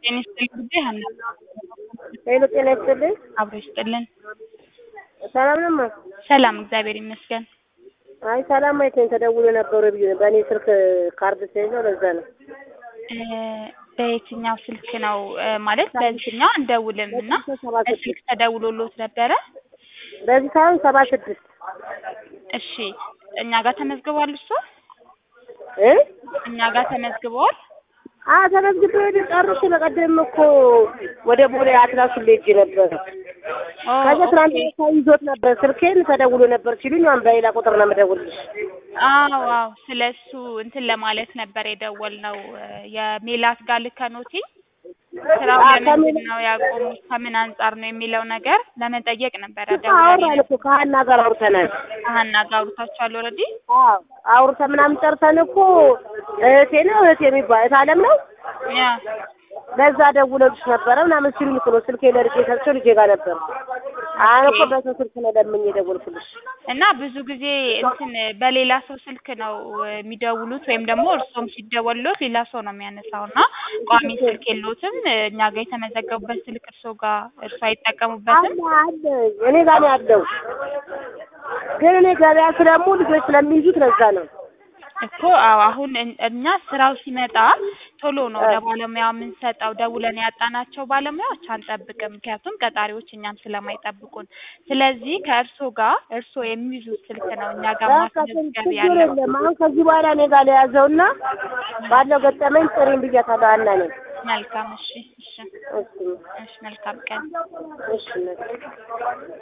ጤና ይስጥልኝ ጉዳይ ሀና ሄሎ ጤና ይስጥልኝ። አብሮ ይስጥልን። ሰላም ነው ማ? ሰላም እግዚአብሔር ይመስገን። አይ ሰላም አይተኝ ተደውሎ ነበሩ ብዬ ነው። በእኔ ስልክ ካርድ ስለሌለው ለዛ ነው። እ በየትኛው ስልክ ነው እ ማለት በዚህኛው አንደውልም እና በስልክ ተደውሎሎት ነበረ? በዚህ ሳይሆን ሰባ ስድስት እሺ እኛ ጋር ተመዝግቧል እሱ እ እኛ ጋር ተመዝግበዋል። አ ተመዝግቤ ወደ ጨርሼ በቀደም እኮ ወደ ቦሌ አትላሱ ሄጄ ነበረ። ኦ ከዛ ትናንት ኦኬ። ሰው ይዞት ነበር ስልኬን ተደውሎ ነበር ሲሉኝ አሁን በሌላ ቁጥር ነው የምደውልልሽ። አዎ አዎ ስለ እሱ እንትን ለማለት ነበር የደወልነው እ የሜላት ጋር ልከኖቲ ስራው አ ለምንድን ከሜላት ነው ያቆሙት ከምን አንጻር ነው የሚለው ነገር ለመጠየቅ ነበረ እኮ ደውለን አወራን እኮ ከሀና ጋር አውርተናል። ሀና ጋር አውርታችኋል ኦልሬዲ? አዎ አውርተን ምናምን ጨርሰን እኮ እህቴ ነው እህቴ የሚባል እህት አለም ነው ያ ለዛ ደውለልሽ ነበረ ምናምን ሲሉኝ እኮ ነው ስልኬ ለልጄ ሰጥቼው ልጄ ጋር ነበር። አሁን እኮ በሰው ስልክ ነው ለምኜ የደወልኩልሽ። እና ብዙ ጊዜ እንትን በሌላ ሰው ስልክ ነው የሚደውሉት ወይም ደግሞ እርሶም ሲደወሉት ሌላ ሰው ነው የሚያነሳው እና ቋሚ ስልክ የለዎትም? እኛ ጋር የተመዘገቡበት ስልክ እርሶ ጋር እርሶ አይጠቀሙበትም? አለ አለ እኔ ጋር ነው ያለው፣ ግን እኔ ገበያ ስለምውል ልጆች ስለሚይዙት ለዛ ነው። እኮ አዎ አሁን እን- እኛ ስራው ሲመጣ ቶሎ ነው ለባለሙያ የምንሰጠው። ደውለን ያጣናቸው ባለሙያዎች አንጠብቅም፣ ምክንያቱም ቀጣሪዎች እኛም ስለማይጠብቁን። ስለዚህ ከእርሶ ጋር እርሶ የሚይዙት ስልክ ነው እኛ ጋር በቃ ማስመዝገብ ችግር ያለው። የለም። አሁን ከዚህ በኋላ እኔ ጋር ለያዘውና ባለው ገጠመኝ ጥሪኝ ብያታለሁ። አና ነኝ መልካም እሺ፣ እሺ፣ እሺ እሺ፣ መልካም ቀን። እሺ